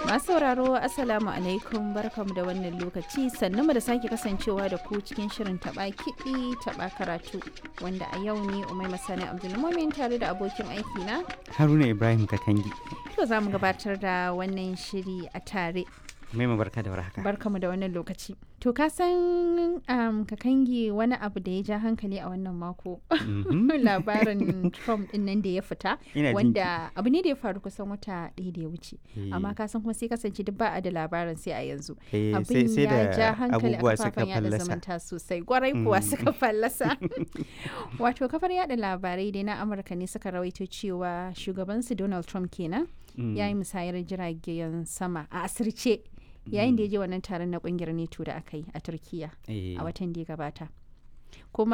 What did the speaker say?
Masu sauraro Assalamu alaikum barkamu da wannan lokaci sannu mu da sake kasancewa da ku cikin shirin taba kiɗi taba karatu wanda a yau ne Umai Masani Abdulmumin tare da abokin aiki na Haruna Ibrahim Kakangi. to za mu gabatar da wannan shiri a tare Mai barka da warhaka. barkamu da wannan lokaci. To ka san um, kakangi wani abu da ya ja hankali a wannan mako Mhm. labarin Trump din nan da ya fita Ina jin wanda abu ne da ya faru kusan wata ɗaya da ya wuce Eh, amma ka san kuma sai kasance duk ba a da labarin sai a yanzu eh, sai abin sai ya ja da hankali a abubuwa suka kafafen yada fallasa. zumunta sosai gwarai kuwa Mm. suka fallasa wato kafar yada labarai dai na amurka ne suka rawaito cewa shugabansu donald trump kenan Mm. ya yi musayar jiragen sama a asirce yayin da ya je wannan taron na kungiyar neto da aka yi a turkiya Eh, a watan da ya gabata kuma